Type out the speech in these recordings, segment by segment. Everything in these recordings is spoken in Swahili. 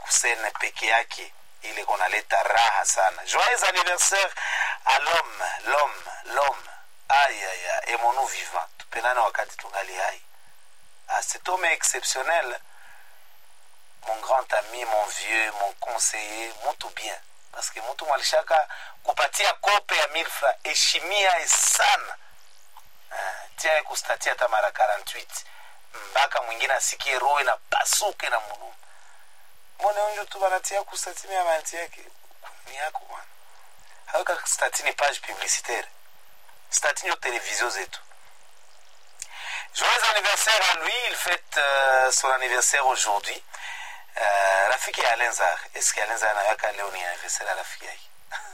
kusene peke yake ile konaleta raha sana joyeux anniversaire à l'homme l'homme l'homme aïe aïe aïe aimons-nous vivant tupendane wakati tungali hai ah, cet homme est exceptionnel mon grand ami mon vieux mon conseiller mutu bien parce que mutu mwalishaka kupatia kope ya milfra heshimia sana ah, tia kustatia hata mara 48 mpaka mwingine asikie roho inapasuke na mulumu mbone unju tu banatia kustatini ya manti yake ni yako bwana haweka statini page publicitaire statini yo televizio zetu joyeux anniversaire à lui il fête euh, son anniversaire aujourd'hui euh, rafiki ya alenzar eske alenzar anaweka leo ni anniversaire ya rafiki yake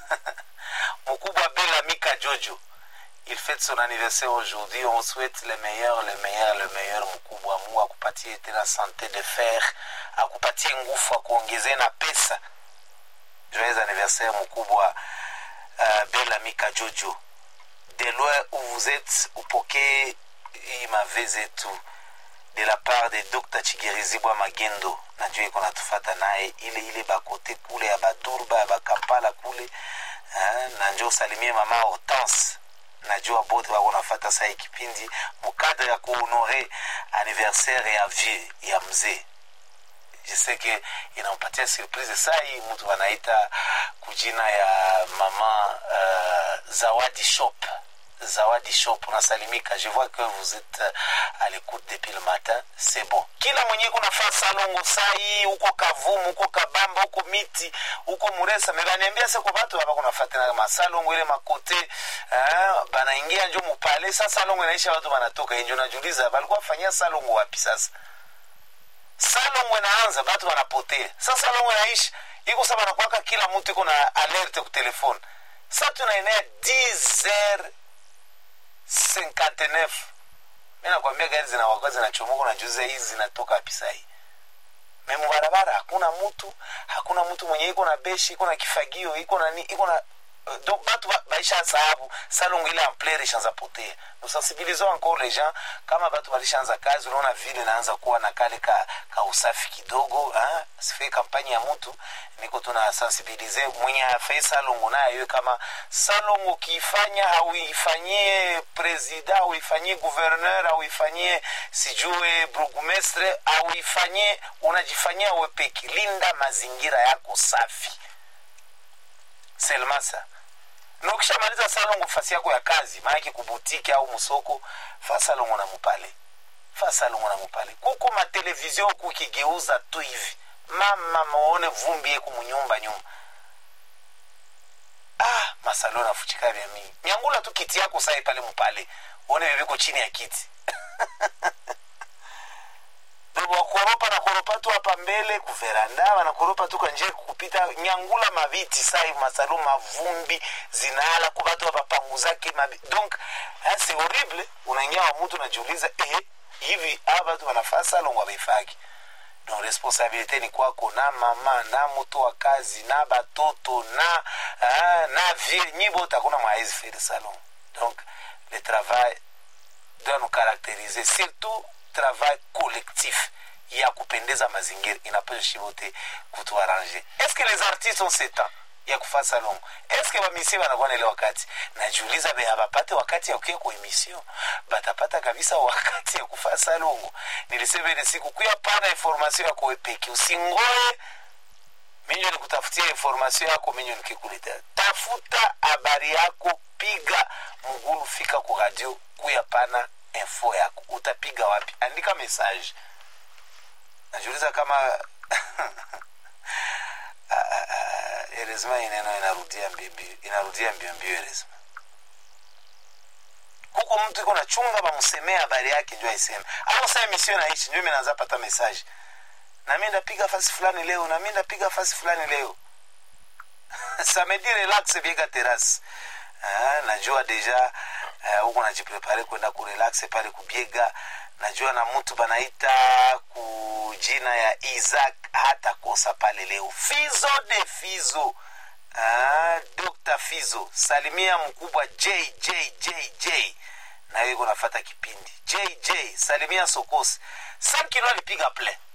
mkubwa bela mika jojo il fête son anniversaire aujourd'hui on souhaite le meilleur le meilleur le meilleur mkubwa mungu akupatie tena sante de fer akupatie nguvu akuongezee na pesa joyeux anniversaire mkubwa uh, bela mika jojo de loin où vous êtes upokee hii mave zetu de la part de dr chigerizibwa magendo najua iko natufata naye ile ile bakote kule ya badurba ya bakampala kule eh, na njo usalimie mama hortense najua bote wako nafata saa kipindi mukadre ya kuhonore anniversaire ya vie ya mzee je sais que inampatia surprise saa hii mtu anaita kujina ya mama uh, zawadi shop zawadi shop unasalimika je vois que vous êtes à l'écoute depuis le matin c'est bon kila mwenye kunafaa salongo saa hii huko kavumu huko kabamba huko miti huko muresa mebaniambia seko batu baba kunafatana masalongo ile makote eh, banaingia njo mupale sa salongo inaisha watu banatoka njo najuliza balikuwa fanyia salongo wapi sasa salongo inaanza batu wanapotea sa salongo inaisha iko sa banakwaka kila mtu iko na alerte ku telefone sa tunaenea 10 59 mi nakwambia gari zinawaka zinachomoka najuza hizi zinatoka wapi sahii memu barabara hakuna mtu hakuna mtu mwenye iko na beshi iko na kifagio iko na ni iko na donc batu baisha sababu salongo ile ampleur ishaanza potea nous sensibilisons encore les gens kama batu balishaanza kazi unaona vile naanza kuwa na kale ka, ka usafi kidogo sifai kampani ya mtu niko tuna sensibilize mwenye afai salongo naye iwe kama salongo ukiifanya hauifanyie presida hauifanyie gouverneur hauifanyie sijue burgumestre hauifanyie unajifanyia wepeki linda mazingira yako safi selmasa na ukishamaliza salongo fasi yako ya kazi maanake kubutiki au msoko fa salongo na mupale fa salongo na mupale kuko matelevizio kukigeuza tu hivi mama maone vumbi yeku munyumba nyumba ah masalo nafuchika vya mingi nyangula tu kiti yako sai pale mupale uone viviko chini ya kiti wakoropa na koropa tu hapa mbele kuveranda wanakoropa tu kanje kupita nyangula maviti sai masalo mavumbi zinaala kubatu hapa pangu zake mabi. donc c'est horrible unaingia wa mtu najiuliza eh, hivi hawa watu wanafaa salongo wabeifaki donc responsabilité ni kwako na mama na mtu wa kazi na batoto na ah, na vie nyibote hakuna mwaezi faire salon donc le travail doit nous caractériser surtout travail collectif ya kupendeza mazingira inapasha shibote kutuarrange est ce que les artistes ont ce temps ya kufa salongo est ce que bamisie banakuwa na ile wakati najiuliza be abapate wakati ya kuya kwa emission batapata kabisa wakati ya kufa salongo nilisema ile siku kuya pana information yako wepeki usingoe minyo nikutafutia information yako minyo nikikuletea tafuta habari yako piga mgulu fika ku radio kuya pana info yako utapiga wapi andika message najiuliza kama eresma ineno inarudia mbio inarudia mbio mbio eresma huko mtu iko nachunga bamsemee habari yake njo aiseme au saa emission naishi njo minaanza pata message nami ndapiga fasi fulani leo nami ndapiga fasi fulani leo samedi relax biega terasi ah, najua deja huko uh, najiprepare kwenda kurelax pale kubiega najua na mtu banaita kujina ya isaac hata kosa pale leo fizo de fizo ah, dr fizo salimia mkubwa jjjj nayo iko nafata kipindi jj salimia sokosi sam kilo alipiga ple